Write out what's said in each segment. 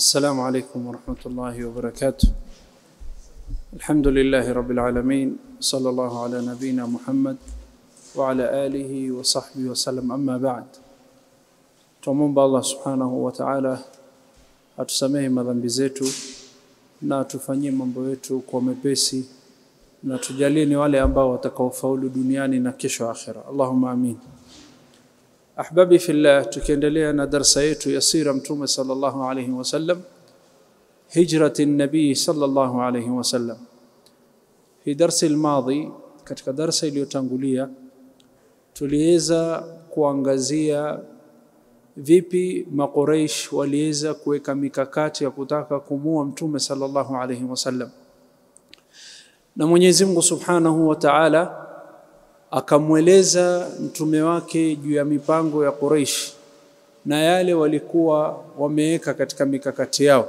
السلام عليكم ورحمة الله وبركاته الحمد لله رب العالمين صلى الله على نبينا محمد وعلى آله وصحبه وسلم أما بعد tumwomba Allah subhanahu wa ta'ala atusamehe madhambi zetu na atufanyie mambo yetu kwa mepesi na tujalie ni wale ambao watakaofaulu duniani na kesho akhira Allahumma amin ahbabi fillah tukiendelea na darsa yetu ya sira mtume sallallahu alayhi wasallam hijrati nabii sallallahu alayhi wasallam fi darsi almadhi katika darsa iliyotangulia tuliweza kuangazia vipi maqureish waliweza kuweka mikakati ya kutaka kumua mtume sallallahu alayhi wasallam na Mwenyezi Mungu Subhanahu wa Ta'ala akamweleza mtume wake juu ya mipango ya Quraysh na yale walikuwa wameweka katika mikakati yao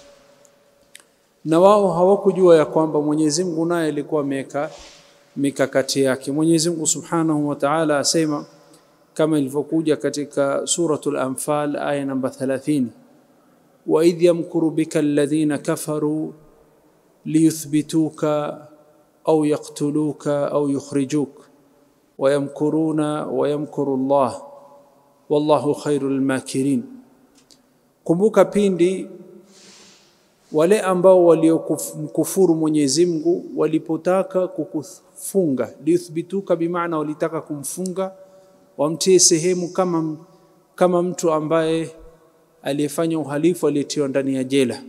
na wao hawakujua ya kwamba Mwenyezi Mungu naye alikuwa ameweka mikakati yake Mwenyezi Mungu Subhanahu wa Ta'ala asema kama ilivyokuja katika suratul anfal aya namba 30 wa idh yamkuru bika alladhina kafaru liyuthbituka au yaqtuluka au yukhrijuk wayamkuruna wayamkuru Allah wallahu khairul makirin kumbuka pindi wale ambao waliokufuru Mwenyezi Mungu walipotaka kukufunga liyuthbituka bimaana walitaka kumfunga wamtie sehemu kama kama mtu ambaye aliyefanya uhalifu aliyetiwa ndani ya jela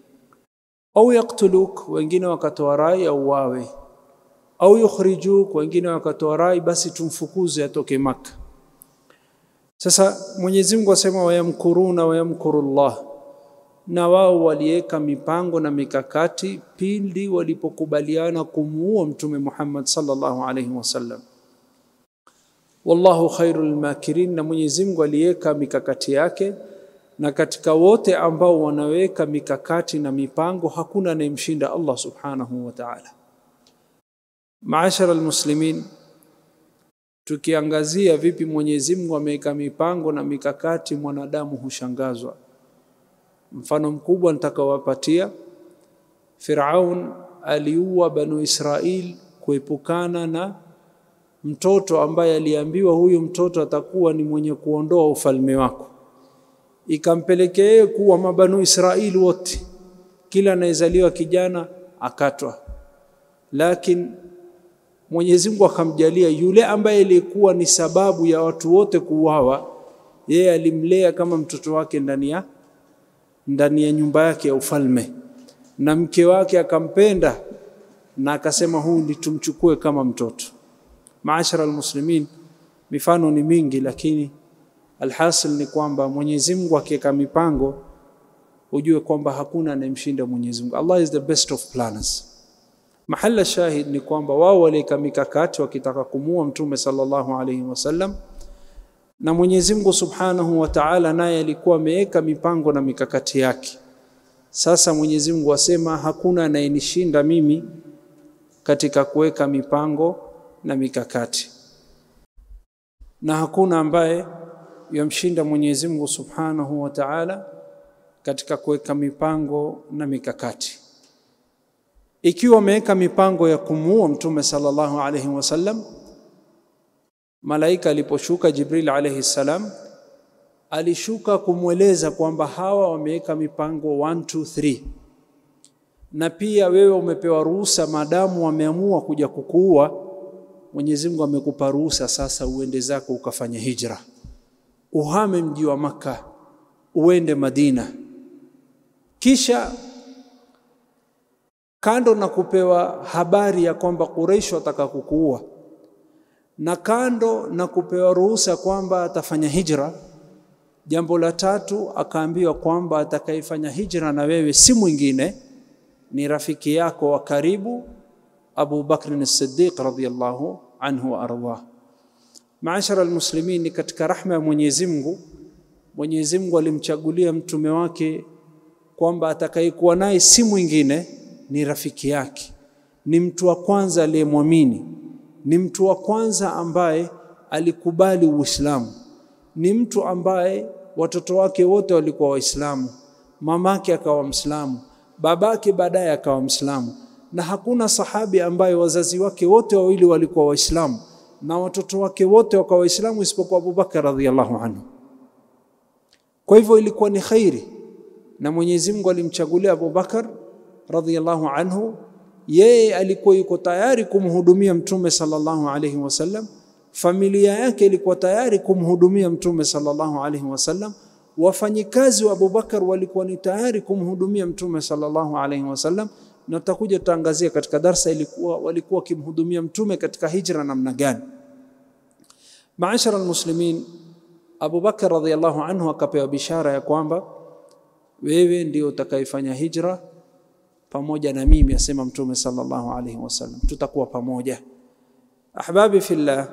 au yaktuluk wengine wakatoa rai au wawe au yukhrijuk wengine wakatoa rai basi tumfukuze atoke maka sasa Mwenyezi Mungu asema wayamkuruna wayamkurullah na wao waliweka mipango na mikakati pindi walipokubaliana kumuua mtume Muhammad sallallahu alaihi wasallam wallahu khairul makirin na Mwenyezi Mungu aliweka mikakati yake na katika wote ambao wanaweka mikakati na mipango hakuna anayemshinda Allah subhanahu wa ta'ala maashara almuslimin tukiangazia vipi Mwenyezi Mungu ameweka mipango na mikakati mwanadamu hushangazwa mfano mkubwa nitakawapatia Firaun aliua banu Israil kuepukana na mtoto ambaye aliambiwa huyu mtoto atakuwa ni mwenye kuondoa ufalme wako ikampelekea yeye kuwa mabanu Israeli wote kila anayezaliwa kijana akatwa lakini Mwenyezi Mungu akamjalia yule ambaye ilikuwa ni sababu ya watu wote kuuawa yeye alimlea kama mtoto wake ndani ya ndani ya nyumba yake ya ufalme na mke wake akampenda na akasema huu ndi tumchukue kama mtoto maashara almuslimin mifano ni mingi lakini alhasil ni kwamba Mwenyezi Mungu akiweka mipango ujue kwamba hakuna anayemshinda Mwenyezi Mungu Allah is the best of planners mahala shahid ni kwamba wao waliweka mikakati wakitaka kumua mtume sallallahu alaihi wasallam na Mwenyezi Mungu Subhanahu wa Ta'ala naye alikuwa ameweka mipango na mikakati yake sasa Mwenyezi Mungu asema hakuna anayenishinda mimi katika kuweka mipango na mikakati na hakuna ambaye yamshinda Mwenyezi Mungu Subhanahu wa Ta'ala katika kuweka mipango na mikakati ikiwa ameweka mipango ya kumuua mtume sallallahu alayhi wasallam malaika aliposhuka Jibril alayhi salam alishuka kumweleza kwamba hawa wameweka mipango 1 2 3 na pia wewe umepewa ruhusa maadamu wameamua kuja kukuua Mwenyezi Mungu amekupa ruhusa sasa uende zako ukafanya hijra uhame mji wa maka uende Madina kisha kando na kupewa habari ya kwamba Quraysh wataka kukuua na kando na kupewa ruhusa kwamba atafanya hijra jambo la tatu akaambiwa kwamba atakayefanya hijra na wewe si mwingine ni rafiki yako wa karibu Abu Bakr as-Siddiq radhiyallahu anhu wa ardhah Maashara almuslimin ni katika rahma ya Mwenyezi Mungu Mwenyezi Mungu alimchagulia mtume wake kwamba atakayekuwa naye si mwingine ni rafiki yake ni mtu wa kwanza aliyemwamini ni mtu wa kwanza ambaye alikubali Uislamu ni mtu ambaye watoto wake wote walikuwa Waislamu mamake akawa Mslamu, babake baadaye akawa Mslamu, na hakuna sahabi ambaye wazazi wake wote wawili walikuwa Waislamu na watoto wake wote wakawa Waislamu isipokuwa Abubakar radhiallahu anhu. Kwa hivyo ilikuwa ni khairi, na Mwenyezi Mungu alimchagulia Abubakar radhiallahu anhu. Yeye alikuwa yuko tayari kumhudumia Mtume sallallahu alaihi wasallam, familia yake ilikuwa tayari kumhudumia Mtume sallallahu alaihi wasallam, wafanyikazi wa Abubakar walikuwa ni tayari kumhudumia Mtume sallallahu alaihi wasallam, na tutakuja tutaangazia katika darsa ilikuwa walikuwa wakimhudumia Mtume katika hijra namna gani. Maashara almuslimin, Abu Bakar radhiallahu anhu akapewa bishara ya kwamba wewe ndio utakayefanya hijra pamoja na mimi, asema Mtume sallallahu alaihi wasallam, tutakuwa pamoja. Ahbabi fillah,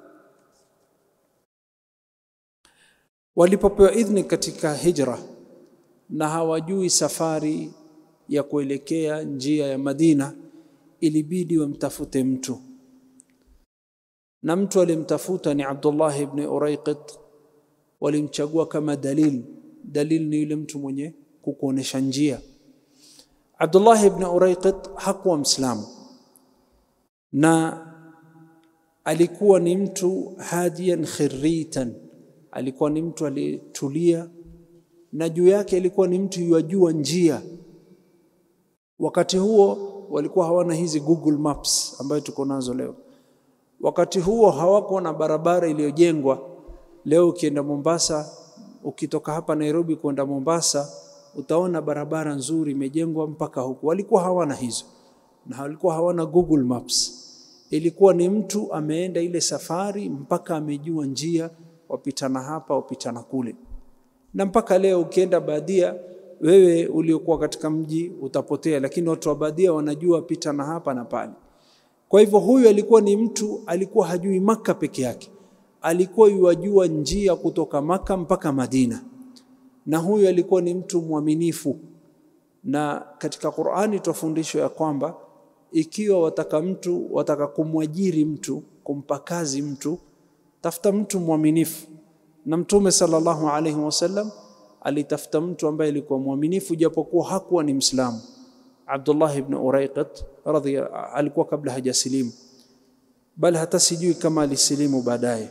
walipopewa idhni katika hijra na hawajui safari ya kuelekea njia ya Madina, ilibidi wamtafute mtu na mtu alimtafuta ni Abdullah ibn Uraiqit. Walimchagua kama dalil. Dalil ni yule mtu mwenye kukuonesha njia. Abdullah ibn Uraiqit hakuwa Mslamu na alikuwa ni mtu hadiyan khiritan, alikuwa ni mtu aliyetulia, na juu yake alikuwa ni mtu yajua njia. Wakati huo walikuwa hawana hizi Google Maps ambayo tuko nazo leo. Wakati huo hawako na barabara iliyojengwa. Leo ukienda Mombasa, ukitoka hapa Nairobi kwenda Mombasa, utaona barabara nzuri imejengwa mpaka huku. Walikuwa hawana hizo, na walikuwa hawana Google Maps. Ilikuwa ni mtu ameenda ile safari mpaka amejua njia, wapitana hapa, wapitana kule. Na mpaka leo ukienda badia, wewe uliokuwa katika mji utapotea, lakini watu wa badia wanajua pitana hapa na pale. Kwa hivyo huyu alikuwa ni mtu alikuwa hajui Maka peke yake, alikuwa yuwajua njia kutoka Maka mpaka Madina, na huyu alikuwa ni mtu mwaminifu. Na katika Qur'ani tufundishwa ya kwamba ikiwa wataka mtu wataka kumwajiri mtu kumpa kazi mtu, tafuta mtu mwaminifu. Na Mtume sallallahu alaihi wasallam alitafuta mtu ambaye alikuwa mwaminifu, japokuwa hakuwa ni Mslamu. Abdullah ibn Uraiqit radhi alikuwa kabla hajasilimu, bali hata sijui kama alisilimu baadaye.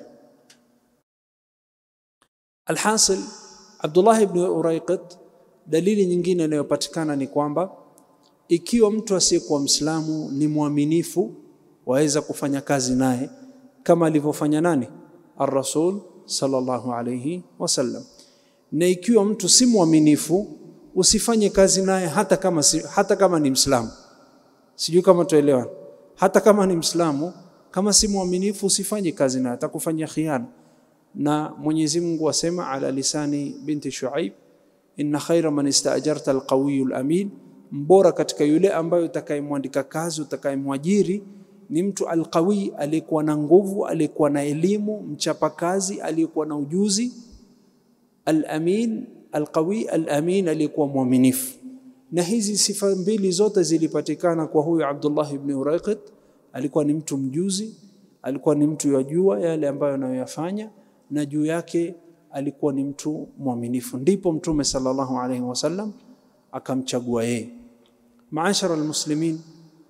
Alhasil, Abdullah ibn Uraiqit, dalili nyingine inayopatikana ni kwamba ikiwa mtu asiyekuwa Mslamu ni mwaminifu, waweza kufanya kazi naye kama alivyofanya nani? Ar-Rasul sallallahu alayhi wasallam. Na ikiwa mtu si mwaminifu usifanye kazi naye hata kama, si, hata kama ni Mslamu. Sijui kama tuelewana. Hata kama ni Mslamu, kama si mwaminifu usifanye kazi naye, atakufanyia khiana. Na Mwenyezi Mungu asema ala lisani binti Shuaib, inna khaira man istaajarta alqawiyyu alamin, mbora katika yule ambaye utakayemwandika kazi utakayemwajiri ni mtu alqawi, aliyekuwa na nguvu, aliyekuwa na elimu, mchapakazi, aliyekuwa na ujuzi, alamin alqawi alamin, aliyekuwa mwaminifu. Na hizi sifa mbili zote zilipatikana kwa huyu Abdullah ibn Uraiqit. Alikuwa ni mtu mjuzi, alikuwa ni mtu yajua yale ambayo anayoyafanya, na juu yake alikuwa ni mtu mwaminifu. Ndipo Mtume sallallahu alaihi wasallam akamchagua yeye. Maashara almuslimin,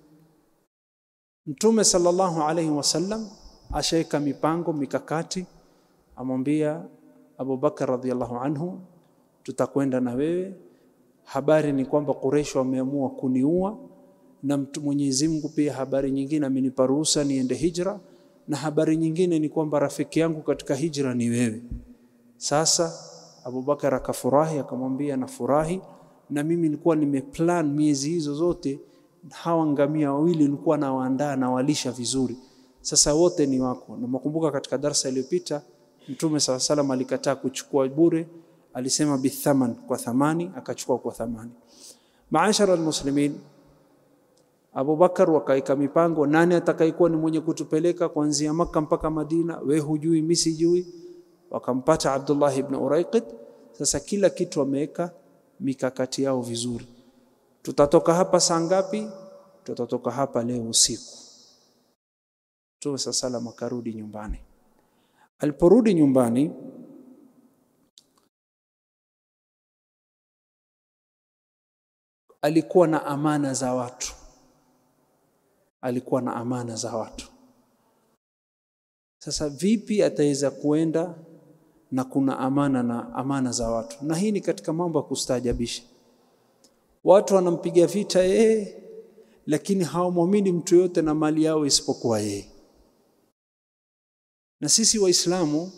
Mtume sallallahu alaihi wasallam ashaweka mipango mikakati, amwambia Abu Bakar radhiallahu anhu tutakwenda na wewe. Habari ni kwamba Quraysh wameamua kuniua, na mtu Mwenyezi Mungu pia habari nyingine amenipa ruhusa niende hijra, na habari nyingine ni kwamba rafiki yangu katika hijra ni wewe. Sasa Abu Bakar akafurahi, akamwambia nafurahi, na mimi nilikuwa nimeplan miezi hizo zote, hawa ngamia wawili nilikuwa nawaandaa na walisha vizuri, sasa wote ni wako. Na makumbuka katika darsa iliyopita Mtume sala salam alikataa kuchukua bure alisema bithaman, kwa thamani, akachukua kwa thamani. Maashara almuslimin, Abu Bakar wakaika mipango, nani atakayekuwa ni mwenye kutupeleka kuanzia Makka mpaka Madina? We hujui, mimi sijui. Wakampata Abdullah ibn Uraiqit. Sasa kila kitu wameweka mikakati yao vizuri. Tutatoka hapa saa ngapi? Tutatoka hapa leo usiku. Mtume sala salam akarudi nyumbani. Aliporudi nyumbani alikuwa na amana za watu, alikuwa na amana za watu. Sasa vipi ataweza kuenda na kuna amana na amana za watu? Na hii ni katika mambo ya kustaajabisha. Watu wanampiga vita yeye, lakini hawamwamini mtu yote na mali yao isipokuwa yeye. Na sisi Waislamu,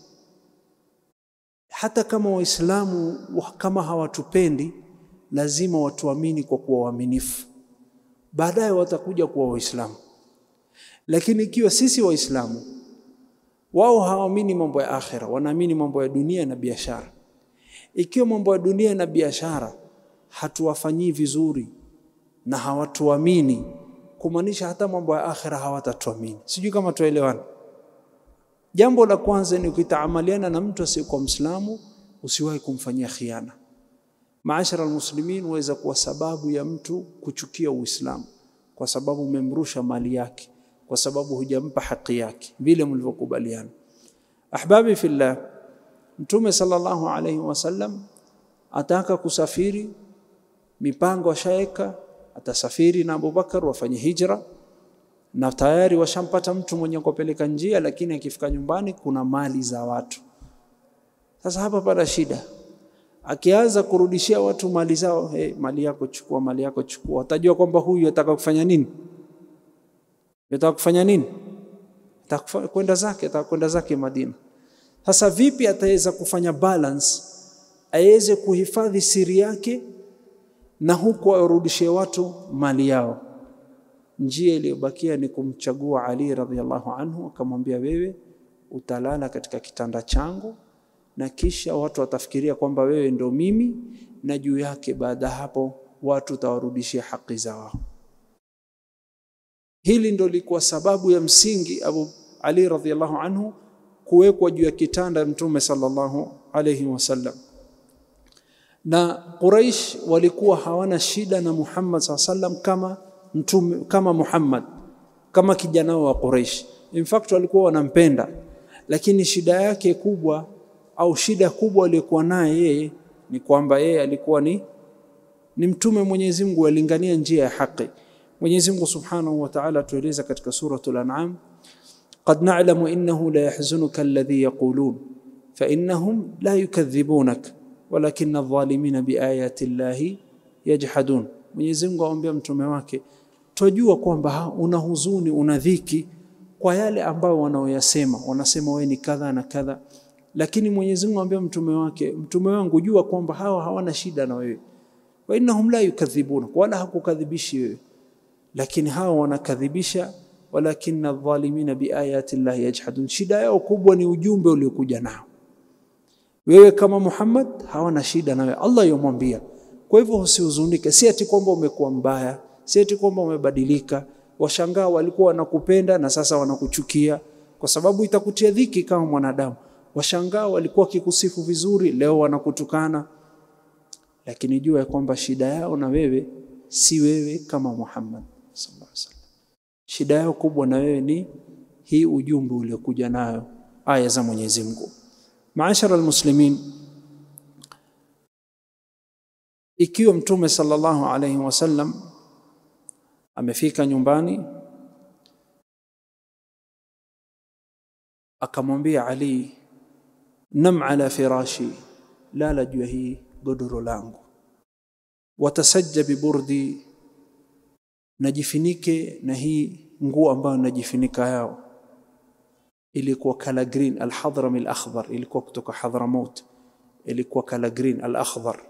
hata kama Waislamu kama hawatupendi, lazima watuamini kwa kuwa waaminifu, baadaye watakuja kuwa Waislamu. Lakini ikiwa sisi Waislamu wao hawaamini mambo ya akhira, wanaamini mambo ya dunia na biashara. Ikiwa mambo ya dunia na biashara hatuwafanyii vizuri na hawatuamini, kumaanisha hata mambo ya akhira hawatatuamini. Sijui kama tuelewana. Jambo la kwanza ni ukitaamaliana na mtu asiyekuwa Mwislamu, usiwahi kumfanyia khiana. Maashara almuslimin, waweza kuwa sababu ya mtu kuchukia Uislamu kwa sababu umemrusha mali yake kwa sababu hujampa haki yake vile mlivyokubaliana. Ahbabi fillah, Mtume sallallahu alayhi wasallam ataka kusafiri, mipango ashaeka, atasafiri na Abubakar wafanye hijra, na tayari washampata mtu mwenye kupeleka njia, lakini akifika nyumbani kuna mali za watu. Sasa hapa pana shida, akianza kurudishia watu mali zao, hey, mali yako chukua, mali yako chukua, watajua kwamba huyu ataka kufanya nini Yataka kufanya nini? Ataka kwenda zake, ataka kwenda zake Madina. Sasa vipi ataweza kufanya balance, aweze kuhifadhi siri yake na huku awarudishie watu mali yao? Njia iliyobakia ni kumchagua Ali radhiallahu anhu, akamwambia wewe utalala katika kitanda changu, na kisha watu watafikiria kwamba wewe ndo mimi, na juu yake baada ya hapo watu utawarudishia haki zao. Hili ndo likuwa sababu ya msingi Abu Ali radhiallahu anhu kuwekwa juu ya kitanda Mtume sallallahu alayhi wasallam. Na Quraish walikuwa hawana shida na Muhammad sallallahu alayhi wasallam kama mtume, kama Muhammad, kama kijana wa Quraish. In fact walikuwa wanampenda, lakini shida yake kubwa au shida kubwa aliyokuwa naye yeye ni kwamba yeye alikuwa ni, ni mtume Mwenyezi Mungu alingania njia ya haki. Mwenyezi Mungu Subhanahu wa Ta'ala tueleza katika suratul An'am, qad na'lamu innahu la yahzunuka alladhi yaqulun fa innahum la yukadhibunak walakinna adh-dhalimina biayati llahi yajhadun. Mwenyezi Mungu aambia mtume wake, twajua kwamba una huzuni, una dhiki kwa yale ambayo wanaoyasema, wanasema wewe ni kadha na kadha, lakini Mwenyezi Mungu aambia mtume wake, mtume wangu, jua kwamba hawa hawana shida na wewe, wa innahum la yukadhibunak, wala hakukadhibishi wewe lakini hawa wanakadhibisha, walakinna adh-dhalimina biayati llahi yajhadun. Shida yao kubwa ni ujumbe uliokuja nao. Wewe kama Muhammad hawana shida nawe, Allah yomwambia. Kwa hivyo usihuzunike, si ati kwamba umekuwa mbaya, si ati kwamba umebadilika. Washangaa walikuwa wanakupenda na sasa wanakuchukia, kwa sababu itakutia dhiki kama mwanadamu. Washangaa walikuwa wakikusifu vizuri, leo wanakutukana. Lakini jua ya kwamba shida yao na wewe si wewe kama Muhammad sallallahu alaihi wasallam. Shida yao kubwa na wewe ni hii ujumbe uliokuja nayo aya za Mwenyezi Mungu. Maashara almuslimin, ikiwa Mtume sallallahu alaihi wasallam amefika nyumbani akamwambia Ali, nam ala firashi, lala juu ya hii godoro langu watasajja biburdi, najifinike na hii nguo ambayo najifinika yao. Ilikuwa kala green, alhadrami alakhdhar, ilikuwa kutoka Hadramaut, ilikuwa kala green alakhdhar.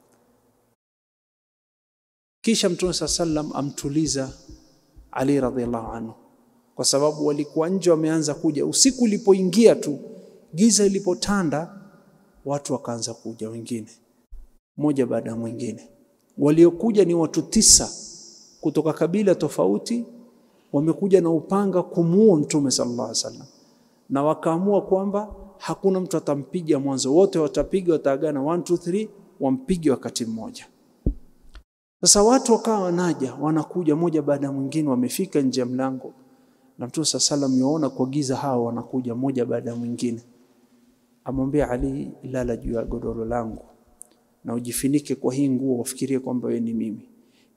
Kisha Mtume saa sallam amtuliza Ali radhiallahu anhu, kwa sababu walikuwa nje wameanza kuja. Usiku ulipoingia tu, giza ilipotanda, watu wakaanza kuja wengine, mmoja baada ya mwingine waliokuja ni watu tisa kutoka kabila tofauti, wamekuja na upanga kumuua Mtume sallallahu alaihi wasallam, na wakaamua kwamba hakuna mtu atampiga mwanzo, wote watapiga, wataagana 1 2 3, wampige wakati mmoja. Sasa watu wakawa wanaja, wanakuja moja baada ya mwingine, wamefika nje ya mlango, na Mtume sallallahu alaihi wasallam yuona kwa giza hao wanakuja moja baada ya mwingine, amwambia Ali, lala juu ya godoro langu na ujifinike kwa hii nguo, wafikirie kwamba wewe ni mimi.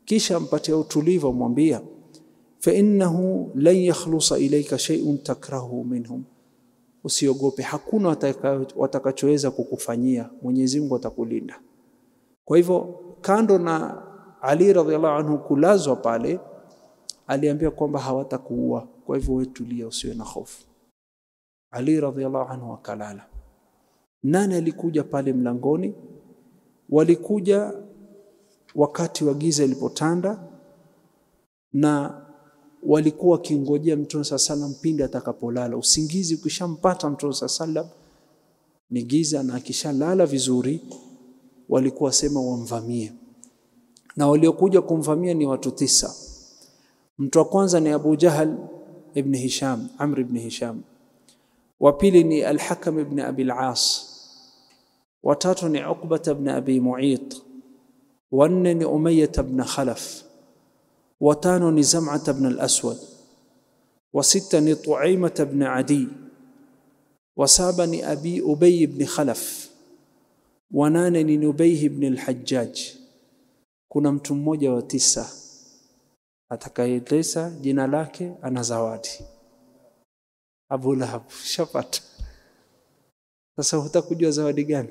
kisha mpatia utulivu, amwambia fa innahu lan yakhlusa ilayka shay'un takrahu minhum, usiogope, hakuna watakachoweza kukufanyia, Mwenyezi Mungu atakulinda. Kwa hivyo kando na Ali radhiallahu anhu kulazwa pale, aliambia kwamba hawatakuua, kwa hivyo wewe tulia, usiwe na hofu. Ali radhiallahu anhu akalala. Nani alikuja pale mlangoni? Walikuja wakati wa giza ilipotanda, na walikuwa wakingojea Mtume saa salam pindi atakapolala. Usingizi ukishampata Mtume saa salam ni giza, na akishalala vizuri, walikuwa sema wamvamie, na waliokuja kumvamia ni watu tisa. Mtu wa kwanza ni Abu Jahal ibn Hisham, Amr ibn Hisham. Wa pili ni Al-Hakam ibn Abi al-As. Wa tatu ni Uqbah ibn Abi Mu'ayt. Wa nne ni Umayyah ibn Khalaf. Wa tano ni Zam'ah ibn al-Aswad. Wa sita ni Tu'aymah ibn Adi. Wa saba ni Abi Ubay ibn Khalaf. Wa nane ni Nubay ibn al-Hajjaj. Kuna mtu mmoja wa tisa atakayeeleza jina lake ana zawadi. Abu Lahab shapata. Sasa hutakujua zawadi gani?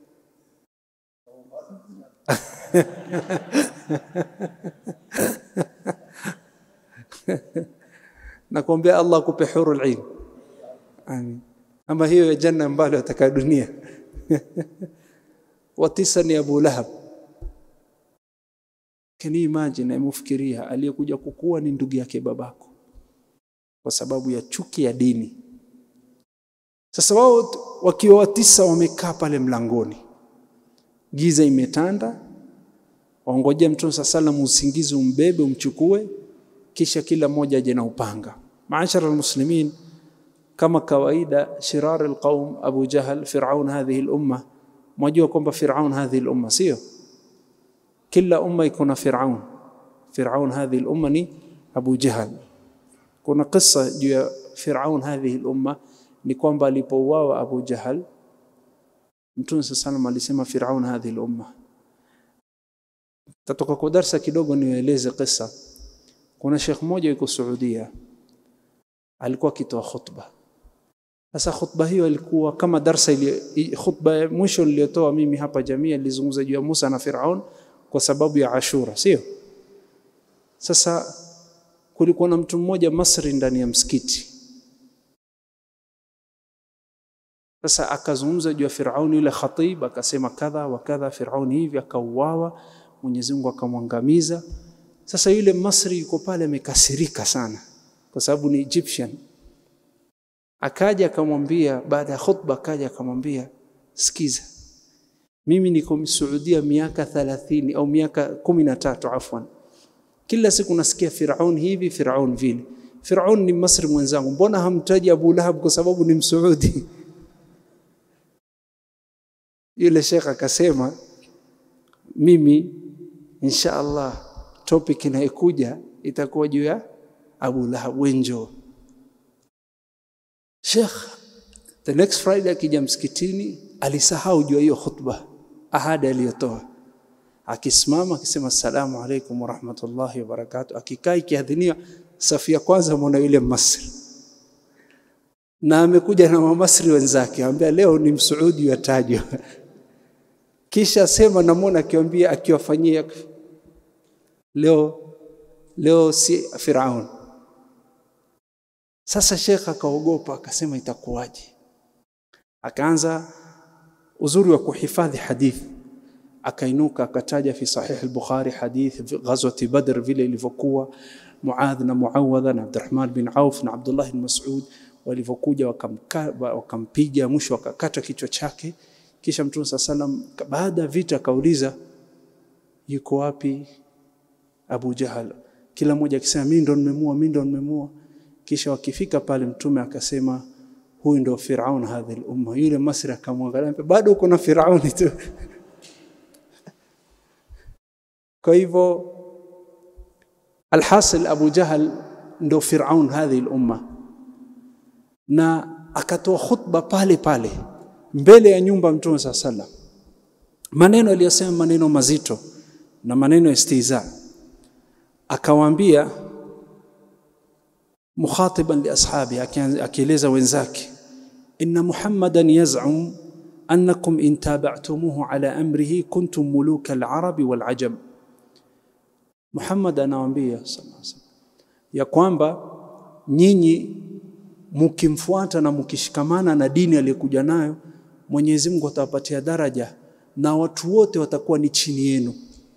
Nakuombea Allah akupe hurul ain. Amin. Ama hiyo ya janna ambayo ataka dunia. wa tisa ni Abu Lahab. Can you imagine, emufikiria aliyekuja kukua ni ndugu yake babako kwa sababu ya chuki ya dini. Sasa wao wakiwa watisa wamekaa pale mlangoni, giza imetanda, waongojea Mtume saa salam usingizi umbebe umchukue, kisha kila mmoja aje na upanga. Maashara almuslimin, kama kawaida, shirar alqaum Abu Jahal, Firaun hadhihi lumma. Mwajua kwamba Firaun hadhihi lumma, sio kila umma iko na Firaun. Firaun hadhihi lumma ni Abu Jahal. Kuna kisa juu ya Firaun hadhihi lumma ni kwamba alipouawa Abu Jahal, Mtume saa salam alisema Firaun hadhihi lumma. Tatoka kwa darsa kidogo niwaeleze kisa. Kuna shekh mmoja yuko Saudia, alikuwa akitoa khutba. Sasa khutba hiyo ilikuwa kama darsa ili, khutba ya mwisho niliyotoa mimi hapa jamii ilizungumza juu ya Musa na Firaun kwa sababu ya Ashura, sio? Sasa kulikuwa na mtu mmoja Masri ndani ya msikiti. Sasa akazungumza juu ya Firaun, yule khatib akasema kadha wa kadha, Firaun hivi, akauawa, Mwenyezi Mungu akamwangamiza. Sasa yule Masri yuko pale amekasirika sana, kwa sababu ni Egyptian. Akaja akamwambia, baada ya khutba, akaja akamwambia, sikiza, mimi niko Saudia miaka 30 au miaka kumi na tatu afwan kila siku nasikia Firaun hivi Firaun vile. Firaun ni Masri mwenzangu, mbona hamtaji Abu Lahab kwa sababu ni Msaudi? Yule shekh akasema, mimi insha Allah topic inayokuja itakuwa juu ya Abu Lahab, wenjo Sheikh the next Friday akija msikitini alisahau juu ya hiyo khutba, ahadi aliyotoa akisimama akisema assalamu alaikum warahmatullahi wabarakatuh, akikaa ikiadhiniwa safu ya kwanza, mwana yule Masri na amekuja na Wamasri wenzake, anambia leo ni msuudi yatajwa. Kisha sema namwona akiwambia akiwafanyia leo leo si Firaun. Sasa Sheikh akaogopa akasema itakuwaje? Akaanza uzuri wa kuhifadhi hadithi akainuka akataja fi sahih al-Bukhari hadith ghazwati Badr vile ilivyokuwa Muadh na Muawadha na Abdurrahman bin Auf na Abdullah bin Mas'ud walivyokuja wakampiga, mwisho wakakata kichwa chake. Kisha Mtume saa salam baada ya vita akauliza, yuko wapi Abu Jahal? Kila mmoja akisema mimi ndo nimemua, mimi ndo nimemua. Kisha wakifika pale, Mtume akasema huyu ndo Firaun hadhihi al-umma. Yule Masri akamwangalia, bado uko na Firauni tu Kwa hivyo alhasil, Abu Jahal ndo Firaun hadhihi lumma, na akatoa khutba pale pale mbele ya nyumba Mtume saa salam, maneno aliyosema maneno mazito na maneno ya istiza. akawaambia mukhatiban li ashabi akieleza wenzake inna muhammadan yaz'um annakum in tabatumuhu ala amrihi kuntum muluka al-arabi wal-ajam Muhammad anawaambia ya kwamba nyinyi mukimfuata na mukishikamana na dini aliyokuja nayo Mwenyezi Mungu atawapatia daraja na watu wote watakuwa ni chini yenu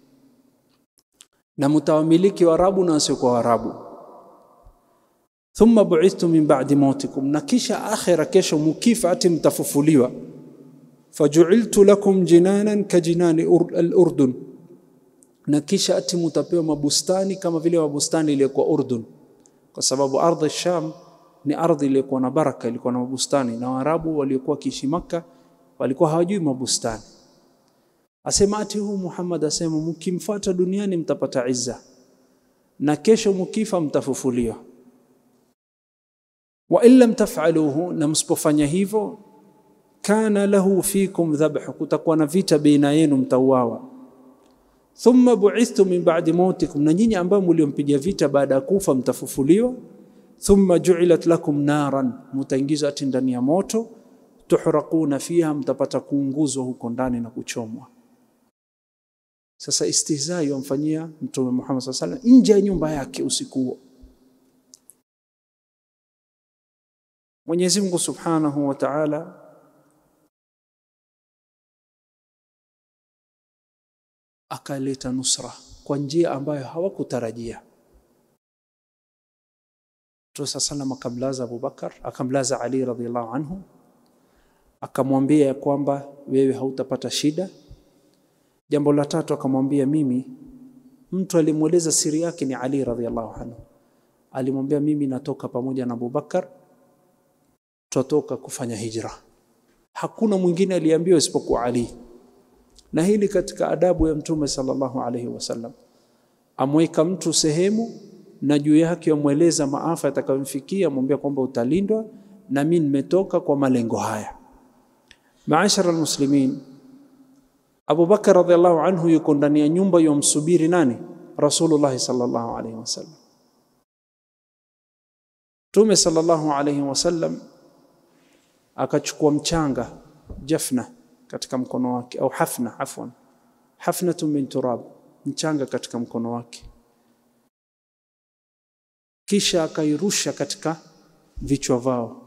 na mtawamiliki Waarabu na wasiokuwa Waarabu thumma bu'ithtu min ba'di mautikum na kisha akhira kesho mukifa ati mtafufuliwa faju'iltu lakum jinanan kajinani al-urdun na kisha ati mutapewa mabustani kama vile mabustani iliyokuwa Urdun kwa sababu ardhi Sham ni ardhi iliyokuwa na baraka ilikuwa na mabustani na Waarabu waliokuwa kiishi Makka walikuwa hawajui mabustani asema ati huu Muhammad asema mkimfuata duniani mtapata izza na kesho mkifa mtafufuliwa wa in lam taf'aluhu na msipofanya hivyo kana lahu fikum dhabh kutakuwa na vita baina yenu mtauawa thumma bu'ithtu min ba'di mautikum na nyinyi ambao mliompiga vita baada ya kufa mtafufuliwa thumma ju'ilat lakum naran mutaingizwa ati ndani ya moto tuhraquna fiha mtapata kuunguzwa huko ndani na kuchomwa sasa istihzai wamfanyia mtume Muhammad sallallahu alaihi wasallam nje ya nyumba yake usiku huo Mwenyezi Mungu Subhanahu wa Ta'ala akaleta nusra kwa njia ambayo hawakutarajia. Mtume sallam akamlaza Abubakar, akamlaza Ali radhiallahu anhu, akamwambia ya kwamba wewe hautapata shida. Jambo la tatu akamwambia mimi, mtu alimweleza siri yake ni Ali radhiallahu anhu, alimwambia mimi natoka pamoja na Abubakar, tutatoka kufanya hijra. Hakuna mwingine aliambiwa isipokuwa Ali na hili katika adabu ya mtume sallallahu alaihi wasallam amweka mtu sehemu na juu yake amweleza maafa yatakayomfikia amwambia kwamba utalindwa na mimi nimetoka kwa malengo haya maashara almuslimin Abu Bakar radhiallahu anhu yuko ndani ya nyumba yomsubiri nani Rasulullah sallallahu alaihi wasallam Mtume sallallahu alaihi wasallam akachukua mchanga jafna katika mkono wake au hafna afwan hafnatu min turab mchanga katika mkono wake kisha akairusha katika vichwa vao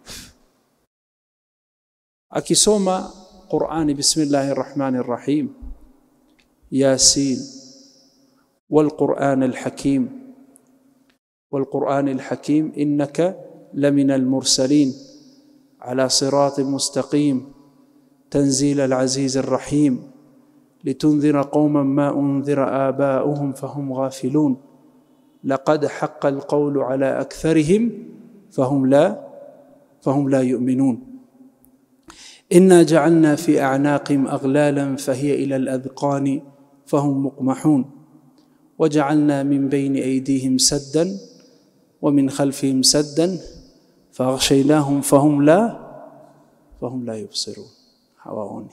akisoma Qur'ani bismillahir rahmanir rahim yasin wal qur'anil hakim wal qur'anil hakim innaka laminal mursalin ala siratin mustaqim تنزيل العزيز الرحيم لتنذر قوما ما انذر اباؤهم فهم غافلون لقد حق القول على اكثرهم فهم لا فهم لا يؤمنون انا جعلنا في اعناقهم اغلالا فهي الى الاذقان فهم مقمحون وجعلنا من بين ايديهم سدا ومن خلفهم سدا فاغشيناهم فهم لا فهم لا يبصرون hawaoni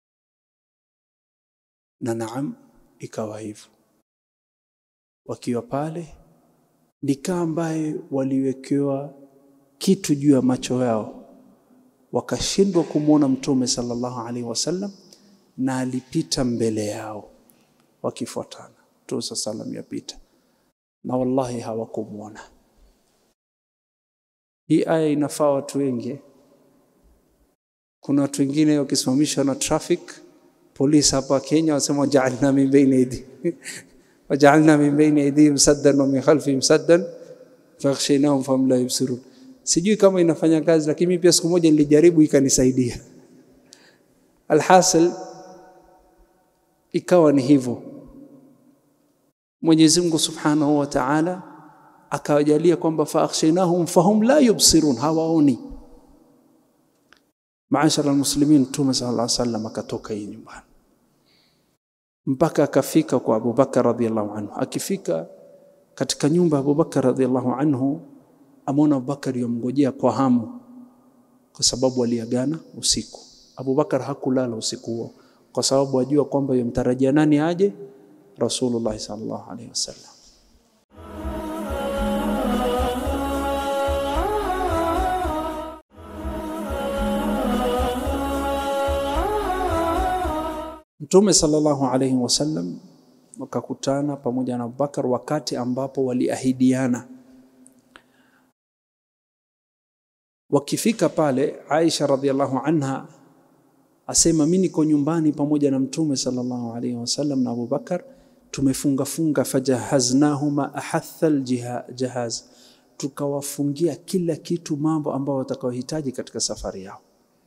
na naam ikawa hivyo wakiwa pale nikaa ambaye waliwekewa kitu juu ya macho yao wakashindwa kumwona mtume sallallahu alaihi wasallam na alipita mbele yao wakifuatana mtume sallam yapita na wallahi hawakumwona hii aya inafaa watu wengi kuna watu wengine wakisimamishwa na traffic polisi hapa Kenya wasema wajaalna min baini aidi wajaalna min baini aidihim saddan wa min khalfihim saddan fakhshaynahum fahum la yubsirun. Sijui kama inafanya kazi, lakini mimi pia siku moja nilijaribu ikanisaidia. Alhasil ikawa ni hivyo. Mwenyezi Mungu Subhanahu wa Ta'ala akawajalia kwamba fakhshaynahum fahum la yubsirun, hawaoni maashara almuslimin mtume sallallahu alaihi wasallam akatoka hii nyumbani mpaka akafika kwa Abubakar radhiallahu anhu akifika katika nyumba ya Abubakar radhiallahu anhu ameona Abubakar yomngojea kwa hamu kwa sababu aliagana usiku Abubakar hakulala usiku huo kwa sababu ajua kwamba yomtarajia nani aje Rasulullah sallallahu alaihi wasallam Mtume sallallahu alayhi wasallam wakakutana pamoja na Abubakar wakati ambapo waliahidiana. Wakifika pale, Aisha radhiallahu anha asema mimi niko nyumbani pamoja na Mtume sallallahu alayhi wasallam na Abubakar, tumefunga funga, fajahaznahuma ahatha aljahaz, tukawafungia kila kitu, mambo ambayo watakaohitaji katika safari yao.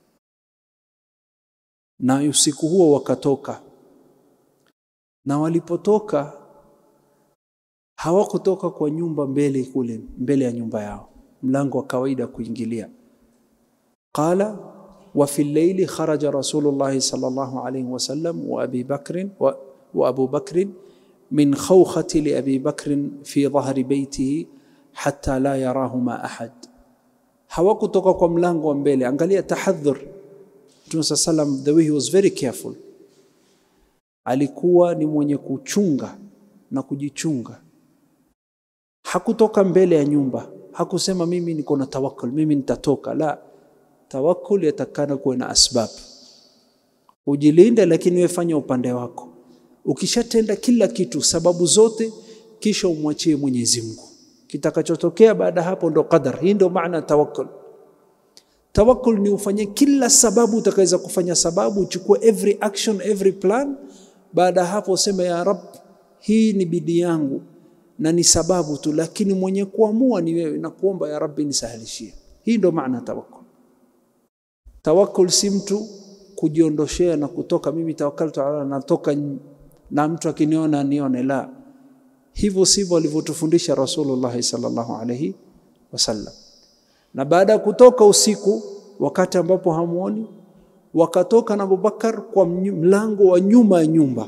Na usiku huo wakatoka, na walipotoka hawakutoka kwa nyumba mbele kule mbele ya nyumba yao, mlango wa kawaida kuingilia. Qala wa fi llaili kharaja Rasulullah sallallahu alayhi wasallam wa Abi Bakr wa, wa Abu Bakr min khawkhati li Abi Bakr fi dhahri baytihi hatta la yarahuma ahad. Hawakutoka kwa mlango wa mbele. Angalia tahadhur Mtume sallam, the way he was very careful, alikuwa ni mwenye kuchunga na kujichunga. Hakutoka mbele ya nyumba, hakusema mimi niko na tawakkul, mimi nitatoka. La, tawakkul yatakana kuwa na asbab, ujilinde, lakini wewe fanya upande wako. Ukishatenda kila kitu, sababu zote, kisha umwachie Mwenyezi Mungu. Kitakachotokea baada hapo ndo qadar. Hii ndo maana tawakkul. Tawakkul ni ufanye kila sababu utakaweza kufanya sababu, uchukue every action, every plan. Baada ya hapo useme ya Rab, hii ni bidii yangu na ni sababu tu, lakini mwenye kuamua ni wewe, na kuomba ya Rabbi nisahilishie. Hii ndo maana tawakkul. Tawakkul si mtu kujiondoshea na kutoka, mimi tawakkaltu ala Allah, natoka na mtu akiniona nione. La, hivyo sivyo alivyotufundisha Rasulullah sallallahu alayhi wasallam na baada ya kutoka usiku, wakati ambapo hamuoni, wakatoka na Abubakar kwa mlango wa nyuma ya nyumba,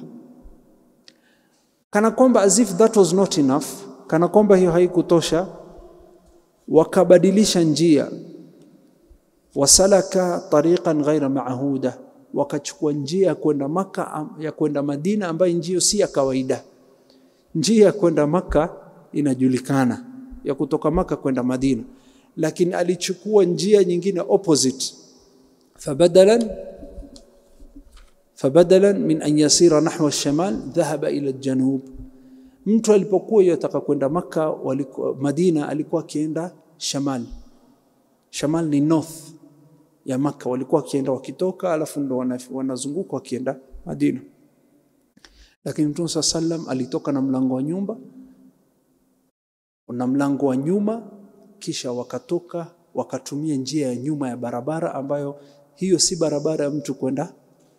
kana kwamba as if that was not enough, kana kwamba hiyo haikutosha, wakabadilisha njia, wasalaka tariqan ghaira maahuda, wakachukua njia ya kwenda Maka, ya kwenda Madina, ambayo njio si ya kawaida. Njia ya kwenda Maka inajulikana, ya kutoka Maka kwenda Madina lakini alichukua njia nyingine opposite, fabadalan fabadalan min an yasira nahwa alshimal dhahaba ila aljanub. Mtu alipokuwa yataka kwenda Makka walikuwa Madina, alikuwa akienda shamal. Shamal ni north ya Makka, walikuwa wakienda wakitoka, alafu ndo wanazunguka wakienda Madina. Lakini Mtume saa sallam alitoka na mlango wa nyumba na mlango wa nyuma kisha wakatoka wakatumia njia ya nyuma ya barabara ambayo hiyo si barabara ya mtu kwenda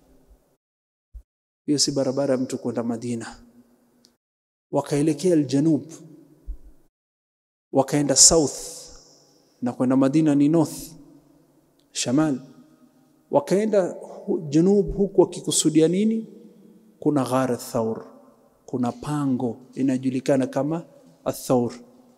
hiyo si barabara ya mtu kwenda Madina. Wakaelekea aljanub, wakaenda south na kwenda Madina ni north shamal. Wakaenda janub huku wakikusudia nini? Kuna ghar Thaur, kuna pango inajulikana kama Athaur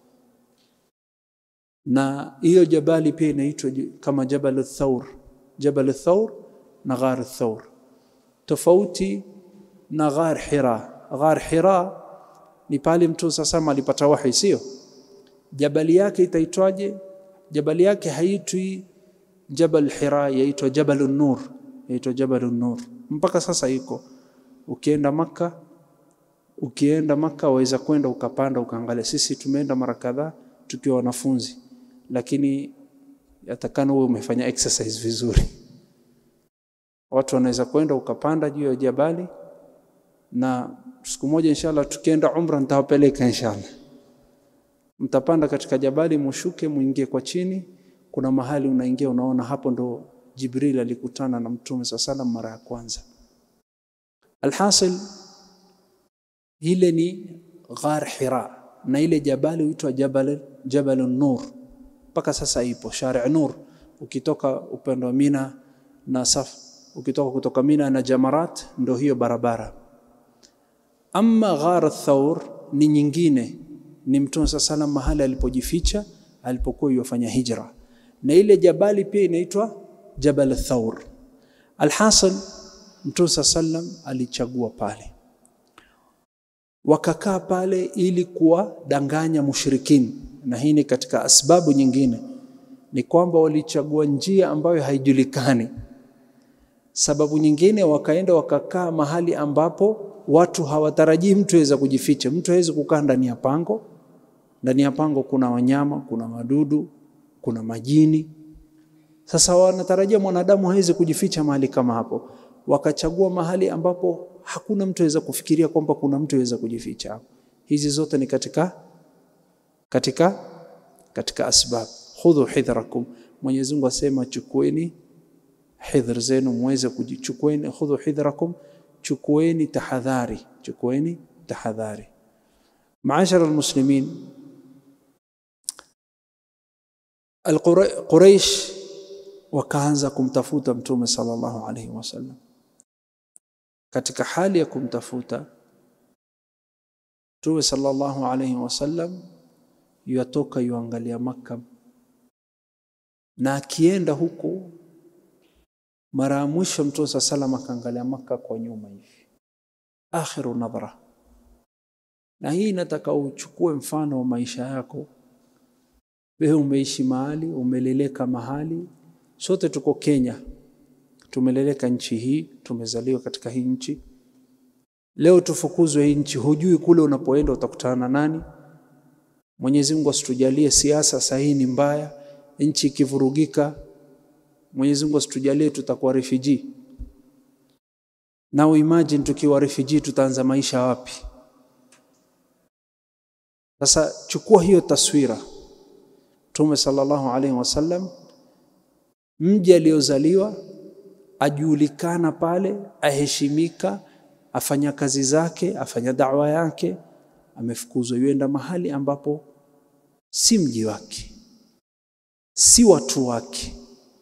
na hiyo jabali pia inaitwa kama Jabal Thaur, Jabal Thaur na Ghar Thaur, tofauti na Ghar Hira. Ghar Hira ni pale Mtume sasa alipata wahi, sio? Jabali yake itaitwaje? Jabali yake haitwi Jabal Hira, yaitwa Jabal Nur, yaitwa Jabal Nur mpaka sasa iko. Ukienda Makka, ukienda Makka waweza kwenda ukapanda ukaangalia. Sisi tumeenda mara kadhaa tukiwa wanafunzi lakini yatakana uwe umefanya exercise vizuri. Watu wanaweza kwenda ukapanda juu ya jabali, na siku moja inshallah tukienda umra nitawapeleka inshallah. Mtapanda katika jabali, mushuke, muingie kwa chini, kuna mahali unaingia, unaona hapo ndo Jibril alikutana na Mtume saa salam mara ya kwanza. Alhasil, ile ni Ghar Hira na ile jabali huitwa Jabal Jabal Nur mpaka sasa ipo Shari' Nur. Ukitoka upande wa Mina na Saf, ukitoka kutoka Mina na Jamarat, ndo hiyo barabara. Amma Ghar Thaur ni nyingine, ni Mtume sa salam mahali alipojificha alipokuwa yofanya hijra, na ile jabali pia inaitwa Jabal Thaur. Alhasil, Mtume sa salam alichagua pale wakakaa pale ili kuwadanganya mushrikini, na hii ni katika asbabu nyingine, ni kwamba walichagua njia ambayo haijulikani. Sababu nyingine wakaenda wakakaa mahali ambapo watu hawatarajii mtu aweza kujificha. Mtu hawezi kukaa ndani ya pango. Ndani ya pango kuna wanyama, kuna wadudu, kuna majini. Sasa wanatarajia mwanadamu hawezi kujificha mahali kama hapo. Wakachagua mahali ambapo hakuna mtu aweza kufikiria kwamba kuna mtu aweza kujificha hapo. Hizi zote ni katika katika katika asbab. Khudhu hidhrakum, Mwenyezi Mungu asema chukueni hidhr zenu muweze kujichukueni. Khudhu hidhrakum, chukueni tahadhari, chukueni tahadhari. Maashara almuslimin, Quraish wakaanza kumtafuta Mtume sallallahu alaihi wasallam. Katika hali ya kumtafuta Mtume sallallahu alaihi wasallam yuatoka yuangalia Makka, na akienda huku, mara ya mwisho Mtume saa salam akaangalia Makka kwa nyuma hivi, akhiru nadhra. Na hii nataka uchukue mfano wa maisha yako. Wewe umeishi mahali, umeleleka mahali, sote tuko Kenya, tumeleleka nchi hii, tumezaliwa katika hii nchi. Leo tufukuzwe hii nchi, hujui kule unapoenda utakutana na nani. Mwenyezi Mungu asitujalie siasa sahihi ni mbaya, nchi ikivurugika, Mwenyezi Mungu asitujalie tutakuwa refugee. Now imagine tukiwa refugee tutaanza maisha wapi? Sasa chukua hiyo taswira. Mtume sallallahu alaihi wasallam, mji aliozaliwa, ajulikana pale, aheshimika, afanya kazi zake, afanya dawa yake, amefukuzwa yuenda mahali ambapo si mji wake, si watu wake.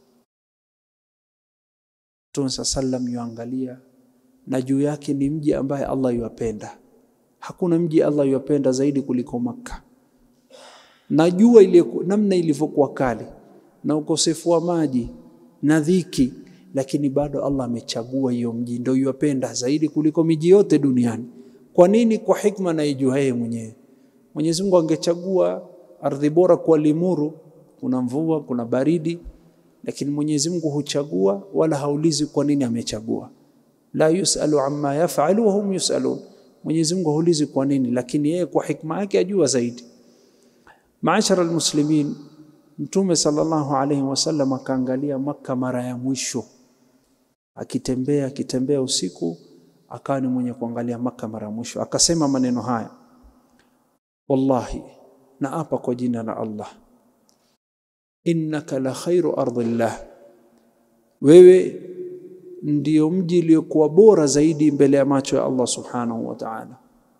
Mtume saa sallam yuangalia, na juu yake ni mji ambaye Allah yuwapenda. Hakuna mji Allah yuwapenda zaidi kuliko Makka. Najua ile namna ilivyokuwa kali na ukosefu wa maji na dhiki, lakini bado Allah amechagua hiyo mji, ndio yuwapenda zaidi kuliko miji yote duniani. Kwa nini? Kwa hikma na ijua yeye mwenyewe. Mwenyezi Mungu angechagua ardhi bora kwa limuru, kuna mvua, kuna baridi, lakini Mwenyezi Mungu huchagua, wala haulizi kwa nini amechagua. La yusalu amma yafalu wa hum yusalun. Mwenyezi Mungu haulizi kwa nini, lakini yeye kwa hikma yake ajua zaidi. Maashara almuslimin, Mtume sallallahu alayhi wasallam akaangalia Makka mara ya mwisho, akitembea akitembea usiku, akawa ni mwenye kuangalia Makka mara ya mwisho, akasema maneno haya, wallahi naapa kwa jina la Allah, innaka la khairu ardillah, wewe ndio mji uliokuwa bora zaidi mbele ya macho ya Allah subhanahu wa ta'ala.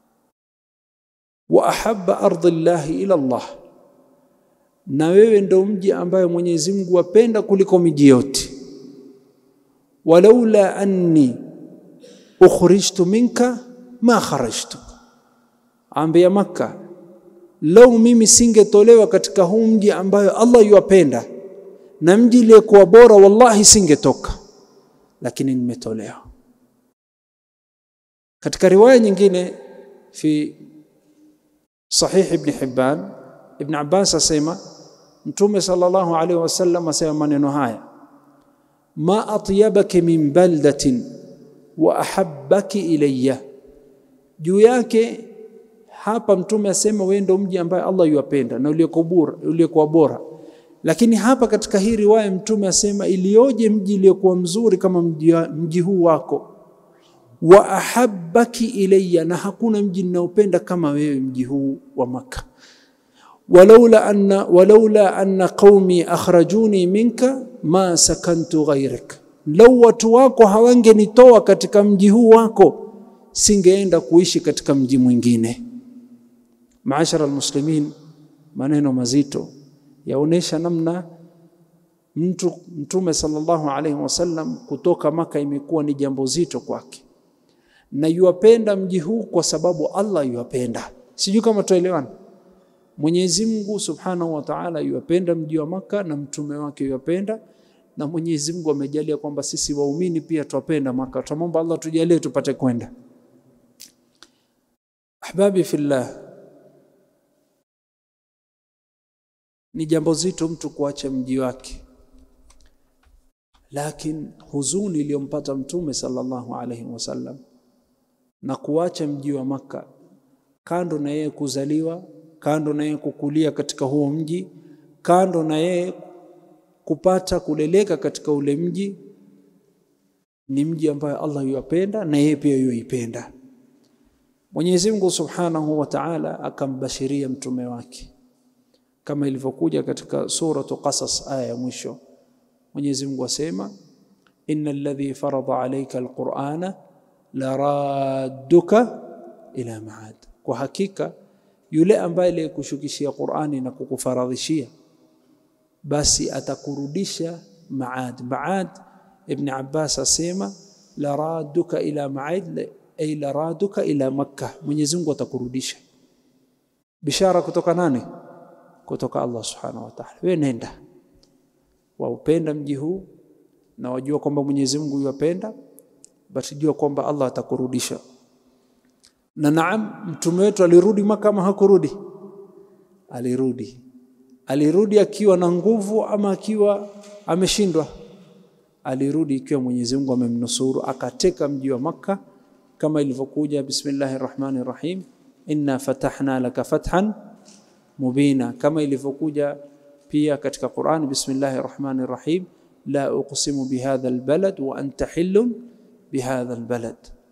Wa ahabba ardillahi ila Allah, na wewe ndio mji ambaye Mwenyezi Mungu apenda kuliko miji yote. Walaula anni ukhrijtu minka ma kharajtu, ambia Makka, lau mimi singetolewa katika huu mji ambayo Allah yuwapenda na mji uliokuwa bora, wallahi singetoka lakini nimetolewa. Katika riwaya nyingine fi Sahih Ibn Hibban, Ibn Abbas asema Mtume sallallahu alaihi wasallam asema maneno haya, ma atyabaki min baldatin wa ahabbaki ilayya. Juu yake hapa Mtume asema wewe ndio mji ambaye Allah yuwapenda na uliokuwa bora lakini hapa katika hii riwaya Mtume asema ilioje mji uliokuwa mzuri kama mji, mji huu wako, wa ahabbaki ilayya, na hakuna mji ninaopenda kama wewe mji huu wa Makka. walaula anna, walaula anna qaumi akhrajuni minka ma sakantu ghairak, lau watu wako hawangenitoa katika mji huu wako singeenda kuishi katika mji mwingine. Maashara almuslimin, maneno mazito yaonesha namna mtu Mtume sallallahu alaihi wasallam kutoka Maka imekuwa ni jambo zito kwake, na yuwapenda mji huu kwa sababu Allah yuwapenda. Sijui kama tuelewana. Mwenyezi Mungu subhanahu wa ta'ala yuwapenda mji wa Maka na mtume wake yuwapenda, na Mwenyezi Mungu amejalia kwamba sisi waumini pia twapenda Maka. Tunamwomba Allah tujalie tupate kwenda. Ahbabi fillah ni jambo zito mtu kuacha mji wake, Lakini huzuni iliyompata Mtume sallallahu alaihi wasallam na kuacha mji wa Makka, kando na yeye kuzaliwa, kando na yeye kukulia katika huo mji, kando na yeye kupata kuleleka katika ule mji, ni mji ambayo Allah yuapenda na yeye pia yuipenda. Mwenyezi Mungu Subhanahu wa Ta'ala akambashiria mtume wake kama ilivyokuja katika suratu Qasas aya ya mwisho. Mwenyezi Mungu asema innal ladhi farada alayka alqur'ana laradduka ila maad, kwa hakika yule ambaye aliyekushukishia Qur'ani na kukufaradhishia basi atakurudisha maad. Maad, Ibn Abbas asema laradduka ila maad ay laraduka ila Makkah, Mwenyezi Mungu atakurudisha. Bishara kutoka nani? Kutoka Allah subhanahu wa ta'ala. Wewe nenda waupenda mji huu na wajua kwamba Mwenyezi Mungu yuwapenda, basi jua kwamba Allah atakurudisha. Na naam, mtume wetu alirudi Maka ama hakurudi? Alirudi. Alirudi akiwa na nguvu ama akiwa ameshindwa? Alirudi ikiwa Mwenyezi Mungu amemnusuru, akateka mji wa Makka kama ilivyokuja bismillahir rahmanir rahim inna fatahna laka fathan mubina, kama ilivyokuja pia katika Qur'an bismillahir rahmanir rahim la uqsimu bihadha albalad wa anta hillun bihadha albalad.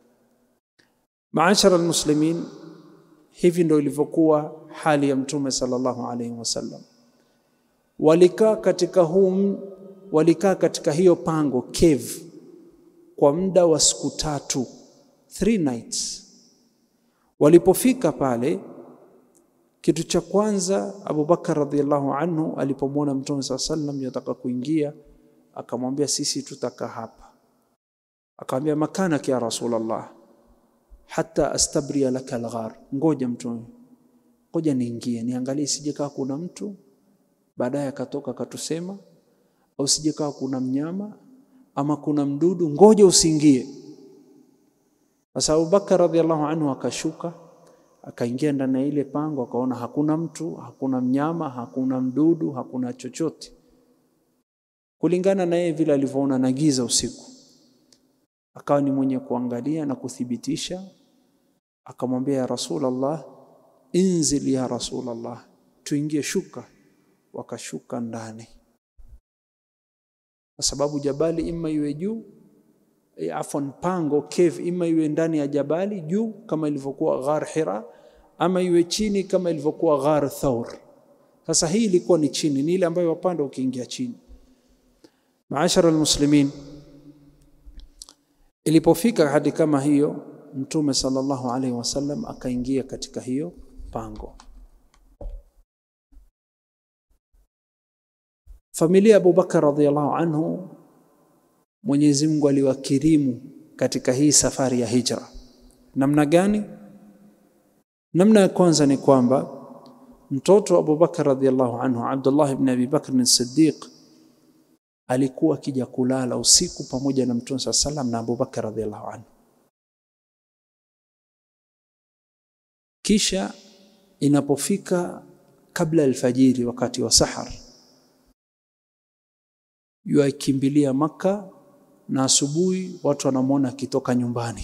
Maashara almuslimin, hivi ndio ilivyokuwa hali ya mtume sallallahu alayhi wasallam. Walikaa katika huu walikaa katika hiyo pango cave kwa muda wa siku tatu three nights. Walipofika pale, kitu cha kwanza Abu Bakar radhiallahu anhu alipomwona Mtume saa sallam yataka kuingia, akamwambia sisi tutaka hapa. Akamwambia makanak ya Rasulullah, hata astabria laka alghar, ngoja Mtume, ngoja niingie niangalie, sijekaa kuna mtu baadaye akatoka akatusema, au sijekaa kuna mnyama ama kuna mdudu, ngoja usiingie. Sasa Abubakar radhiallahu anhu akashuka akaingia ndani ya ile pango, akaona hakuna mtu, hakuna mnyama, hakuna mdudu, hakuna chochote, kulingana na yeye vile alivyoona na giza usiku. Akawa ni mwenye kuangalia na kuthibitisha, akamwambia ya Rasulullah, inzil ya Rasulullah, tuingie, shuka. Wakashuka ndani, kwa sababu jabali ima iwe juu E, afwan pango cave ima iwe ndani ya jabali juu kama ilivyokuwa Ghar Hira ama iwe chini kama ilivyokuwa Ghar Thawr. Sasa hii ilikuwa ni chini, ni ile ambayo wapanda ukiingia chini. Maashara almuslimin, ilipofika hadi kama hiyo, Mtume sallallahu alaihi wasallam akaingia katika hiyo pango. Familia ya Abubakar radhiallahu anhu Mwenyezi Mungu aliwakirimu katika hii safari ya hijra. Namna gani? Namna ya kwanza ni kwamba mtoto wa Abubakar radhiallahu anhu Abdullah ibn Abi Bakr as-Siddiq alikuwa akija kulala usiku pamoja na Mtume saa salam na Abubakar radhiallahu anhu. Kisha inapofika kabla alfajiri, wakati wa sahar, yuakimbilia Makka na asubuhi watu wanamwona akitoka nyumbani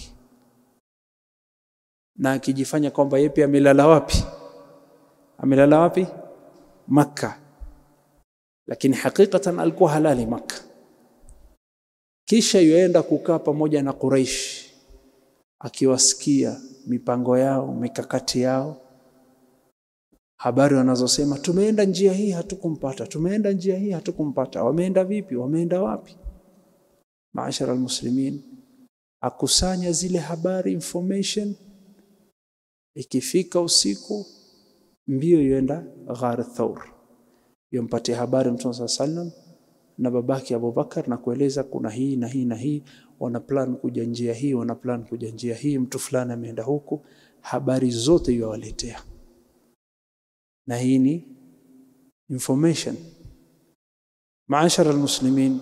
na akijifanya kwamba yeye pia amelala wapi? Amelala wapi? Makka, lakini hakikatan alikuwa halali Makka. Kisha yuenda kukaa pamoja na Quraish, akiwasikia mipango yao, mikakati yao, habari wanazosema, tumeenda njia hii hatukumpata, tumeenda njia hii hatukumpata. Wameenda vipi? Wameenda wapi? Maashara almuslimin, akusanya zile habari information. Ikifika usiku, mbio yuenda Ghar Thawr, yompatia habari Mtume saa sallam na babake Abubakar na kueleza kuna hii na hii na hii, wana plan kuja njia hii, wana plan kuja njia hii, mtu fulani ameenda huku. Habari zote yuwaletea, na hii ni information. Maashara almuslimin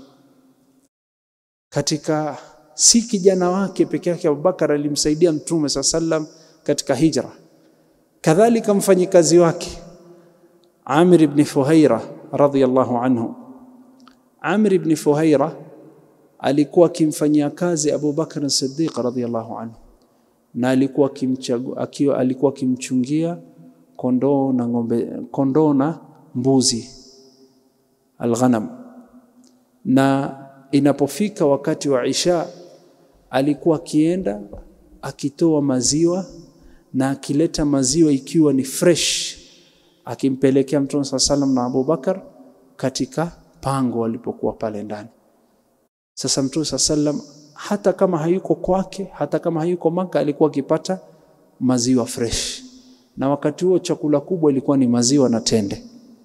katika si kijana wake peke yake Abubakar alimsaidia Mtume saa sallam katika hijra, kadhalika mfanyikazi wake Amir ibn Fuhaira radhiyallahu anhu. Amir ibn Fuhaira alikuwa akimfanyia kazi Abu Bakr Siddiq radhiyallahu anhu, na alikuwa akimchagua, akiwa alikuwa akimchungia kondoo na ng'ombe, kondoo na mbuzi alghanam, na inapofika wakati wa Isha alikuwa akienda akitoa maziwa na akileta maziwa ikiwa ni fresh, akimpelekea Mtume saa salam na Abu Bakar katika pango walipokuwa pale ndani. Sasa Mtume saa salam hata kama hayuko kwake, hata kama hayuko Maka, alikuwa akipata maziwa fresh, na wakati huo chakula kubwa ilikuwa ni maziwa na tende.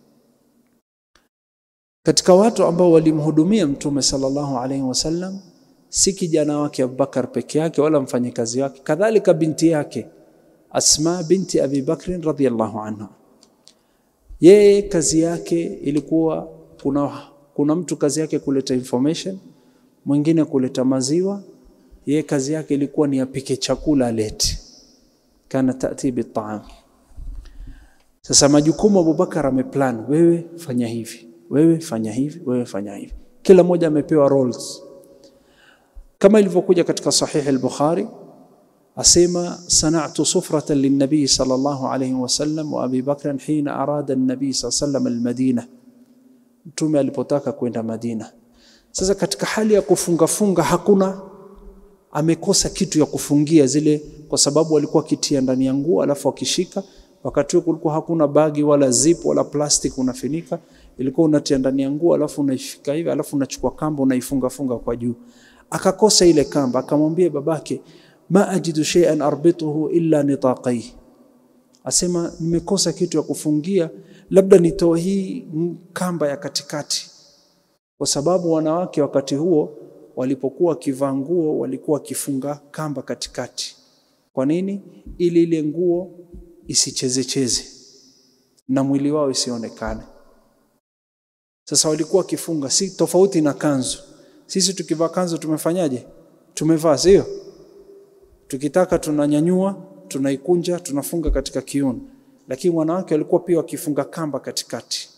Katika watu ambao walimhudumia Mtume sallallahu alaihi wasallam si kijana wake Abubakar peke yake wala mfanyikazi wake, kadhalika binti yake Asma binti Abi Bakrin radhiyallahu anha. Yeye kazi yake ilikuwa kuna, kuna mtu kazi yake kuleta information, mwingine kuleta maziwa. Yeye kazi yake ilikuwa ni apike chakula alete, kana tati bitaam. Sasa majukumu Abubakar ameplan, wewe fanya hivi, wewe fanya hivi, wewe fanya hivi, kila mmoja amepewa roles kama ilivyokuja katika sahihi al-Bukhari asema sana'tu sufratan lin-nabi sallallahu alayhi wasallam wa Abi Bakr hina arada an-nabi sallallahu al-Madina, mtume alipotaka kwenda Madina. Sasa katika hali ya kufunga funga hakuna amekosa kitu ya kufungia zile, kwa sababu alikuwa akitia ndani ya nguo alafu akishika. Wakati huo kulikuwa hakuna bagi wala zip wala plastic unafinika, ilikuwa unatia ndani ya nguo alafu unaishika hivi alafu unachukua kamba unaifunga funga kwa juu akakosa ile kamba, akamwambia babake, ma ajidu shay'an arbituhu illa nitaqai, asema nimekosa kitu ya kufungia, labda nitoe hii kamba ya katikati, kwa sababu wanawake wakati huo walipokuwa wakivaa nguo walikuwa wakifunga kamba katikati. Kwa nini? Ili ile nguo isichezecheze na mwili wao isionekane. Sasa walikuwa wakifunga, si tofauti na kanzu sisi tukivaa kanzu tumefanyaje? Tumevaa, sio? Tukitaka tunanyanyua, tunaikunja, tunafunga katika kiuno, lakini wanawake walikuwa pia wakifunga kamba katikati.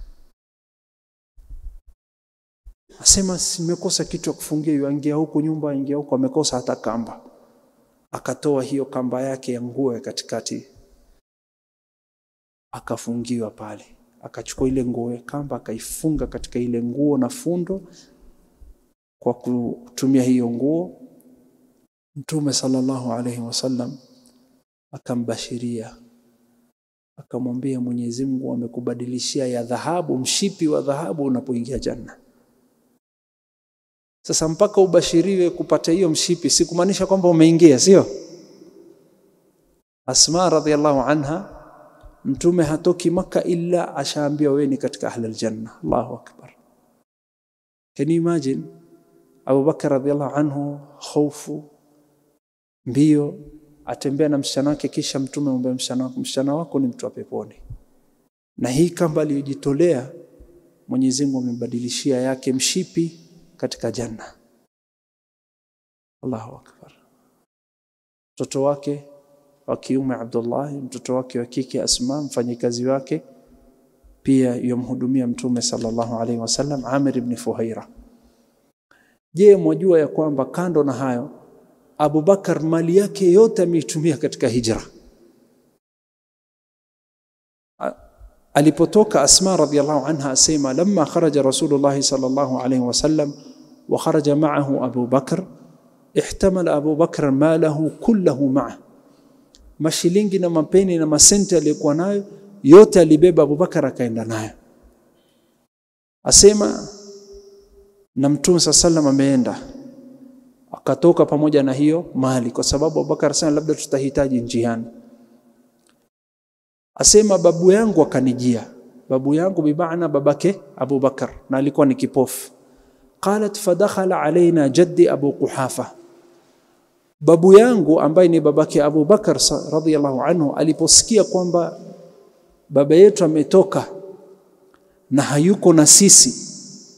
Asema simekosa kitu ya kufungia, yuingia huku nyumba, ingia huku, amekosa hata kamba. Akatoa hiyo kamba yake ya nguo ya katikati, akafungiwa pale. Akachukua ile nguo ya kamba, akaifunga katika ile nguo na fundo kwa kutumia hiyo nguo. Mtume sallallahu alaihi wasallam akambashiria, akamwambia Mwenyezi Mungu amekubadilishia ya dhahabu, mshipi wa dhahabu unapoingia janna. Sasa mpaka ubashiriwe kupata hiyo mshipi, si kumaanisha kwamba umeingia, sio? Asma radhiallahu anha, Mtume hatoki Maka illa ashaambiwa wewe ni katika ahli aljanna. Allahu akbar! Can you imagine? Abu Bakar radhiallahu anhu, hofu mbio, atembea na msichana wake, kisha mtume amwambia msichana wako, msichana wako ni mtu wa peponi. Na hii kamba aliyojitolea Mwenyezi Mungu amembadilishia yake mshipi katika janna. Allahu akbar! Mtoto wake wa kiume Abdullah, mtoto wake wa kike Asma, mfanyikazi wake pia yomhudumia mtume sallallahu alaihi wasallam, Amir ibn Fuhaira. Je, mwajua ya kwamba kando na hayo Abu Bakar mali yake yote ameitumia katika hijra. Alipotoka Asma radhiallahu anha asema, lamma kharaja Rasulullah sallallahu alayhi wasallam wa kharaja ma'ahu Abu Bakr ihtamala Abu Bakr malahu kullahu ma'a, mashilingi na mapeni na masenti aliyokuwa nayo yote alibeba Abu Bakar akaenda nayo. Asema na Mtume saa sallam ameenda akatoka pamoja na hiyo mali, kwa sababu Abubakar sana labda tutahitaji njiani. Asema babu yangu akanijia, babu yangu bimaana babake Abu Bakar, na alikuwa ni kipofu. Qalat fadakhala alaina jaddi Abu Quhafa, babu yangu ambaye ni babake Abu Bakar radhiyallahu anhu aliposikia kwamba baba yetu ametoka na hayuko na sisi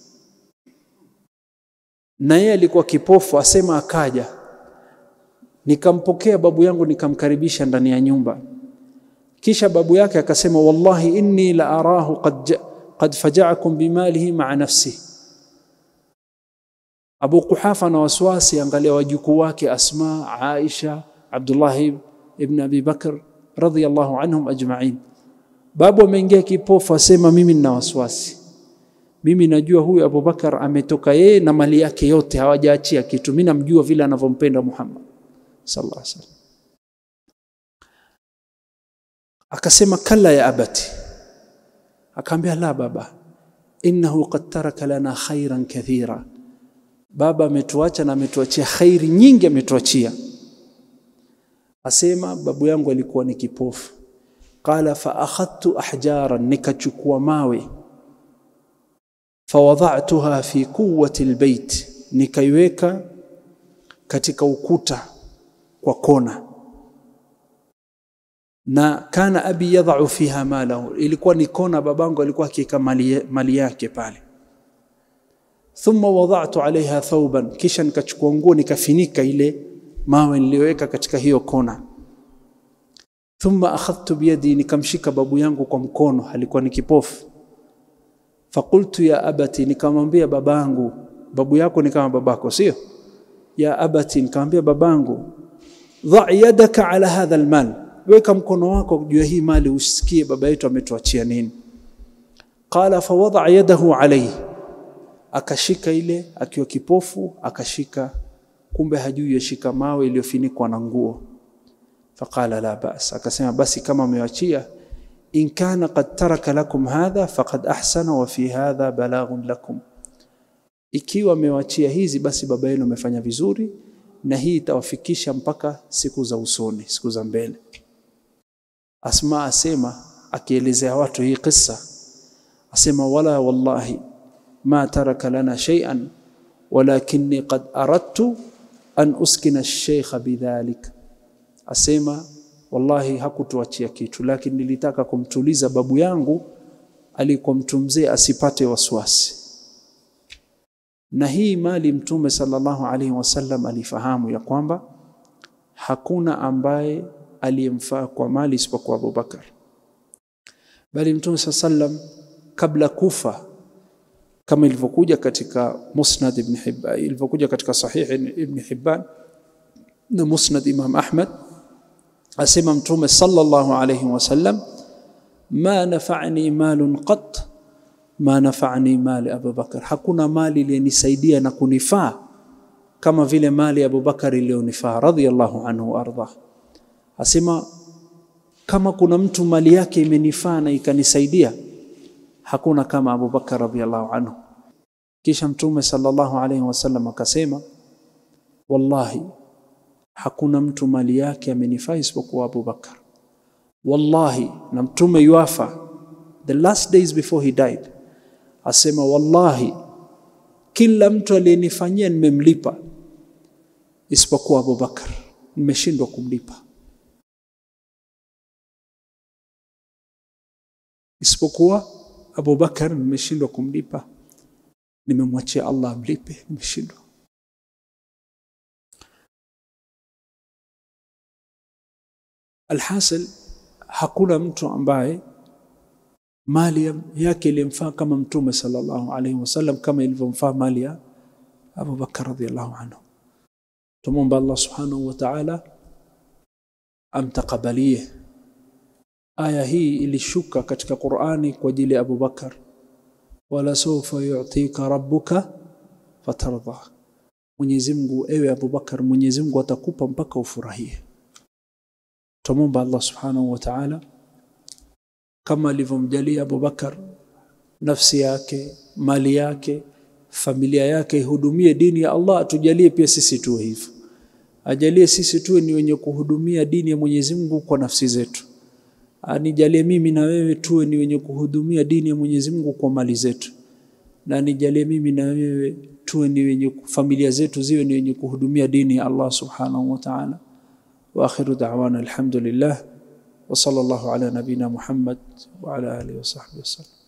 na yeye alikuwa kipofu, asema akaja, nikampokea babu yangu nikamkaribisha ndani ya nyumba. Kisha babu yake akasema, wallahi inni la arahu qad, qad faja'akum bimalihi ma'a nafsi, Abu Quhafa na waswasi, angalia wajukuu wake Asma, Aisha, Abdullah ibn Abi Bakr radhiyallahu anhum ajma'in. Babu ameingia kipofu, asema mimi nina waswasi, mimi najua huyu Abubakar ametoka yeye na mali yake yote, hawajaachia kitu. Mimi namjua vile anavyompenda Muhammad sallallahu alaihi wasallam. Akasema kalla ya abati, akaambia la baba, innahu qad taraka lana khairan kathira, baba ametuacha na ametuachia khairi nyingi, ametuachia. Asema babu yangu alikuwa ni kipofu. Qala fa akhadtu ahjaran, nikachukua mawe fawadhatuha fi quwwati albayt, nikaiweka katika ukuta kwa kona. Na kana abi yadhau fiha malahu, ilikuwa ni kona, babangu alikuwa akiweka mali, mali yake pale. Thumma wadhatu alaiha thawban, kisha nikachukua nguo nikafinika ile mawe niliyoweka katika hiyo kona. Thumma akhadhtu biyadi, nikamshika babu yangu kwa mkono, alikuwa ni kipofu Fakultu ya abati, nikamwambia babangu, babu yako ni kama babako, sio? Ya abati, nikamwambia babangu, dha yadaka ala hadha almal, weka mkono wako juu ya hii mali, usikie baba yetu ametuachia nini. Qala fawadha yadahu alayhi, akashika ile, akiwa kipofu akashika, kumbe hajui yashika mawe iliyofinikwa na nguo. Faqala la bas, akasema basi kama amewachia in kana qad taraka lakum hadha faqad ahsana wa fi hadha balaghun lakum, ikiwa amewachia hizi basi baba yenu amefanya vizuri, na hii itawafikisha mpaka siku za usoni, siku za mbele. Asma asema akielezea watu hii kisa, asema wala wallahi ma taraka lana shay'an walakinni qad aradtu an uskina ash-shaykha bidhalik, asema wallahi hakutuachia kitu, lakini nilitaka kumtuliza babu yangu alikuwa mtu mzee asipate waswasi. Na hii mali Mtume sallallahu alaihi wasallam alifahamu ya kwamba hakuna ambaye aliyemfaa kwa mali isipokuwa Abubakar, bali Mtume sallam kabla kufa, kama ilivyokuja katika Musnad Ibn Hibban, ilivyokuja katika Sahih Ibn Hibban na Musnad Imam Ahmad asema Mtume sallallahu alayhi wasallam, ma nafa'ani malun qat ma nafa'ani mali Abu Bakar, hakuna mali iliyonisaidia na kunifaa kama vile mali ya Abu Bakar iliyonifaa radhiyallahu anhu warda. Asema kama kuna mtu mali yake imenifaa na ikanisaidia, hakuna kama Abu Bakar radhiyallahu anhu. Kisha Mtume sallallahu alayhi wasallam akasema, wallahi hakuna mtu mali yake amenifaa isipokuwa Abu Bakar. Wallahi, na mtume yuafa the last days before he died, asema wallahi, kila mtu aliyenifanyia nimemlipa isipokuwa Abu Bakar, nimeshindwa kumlipa isipokuwa Abu Bakar, nimeshindwa kumlipa, nimemwachia Allah amlipe, nimeshindwa. Alhasil, hakuna mtu ambaye mali yake ilimfaa kama Mtume sallallahu alaihi wasallam, kama ilivyomfaa mali ya Abu Bakar radhiyallahu anhu. Tumwomba Allah subhanahu wa ta'ala amtakabalie. Aya hii ilishuka katika Qur'ani kwa ajili ya Abu Bakar, wala sawfa yu'tika rabbuka fatardha, Mwenyezi Mungu, ewe Abu Bakar, Mwenyezi Mungu atakupa mpaka ufurahie. Tumwomba Allah subhanahu wa ta'ala kama alivyomjalia Abu Bakar nafsi yake, mali yake, familia yake ihudumie dini ya Allah, atujalie pia sisi tuwe hivyo. Ajalie sisi tuwe ni wenye kuhudumia dini ya Mwenyezi Mungu kwa nafsi zetu. Anijalie mimi na wewe tuwe ni wenye kuhudumia dini ya Mwenyezi Mungu kwa mali zetu, na anijalie mimi na wewe tuwe ni wenye familia zetu ziwe ni wenye kuhudumia dini ya Allah subhanahu wa ta'ala. Wa akhiru da'wana alhamdulillah wa sallallahu ala nabina Muhammad wa ala alihi wa sahbihi wasallam.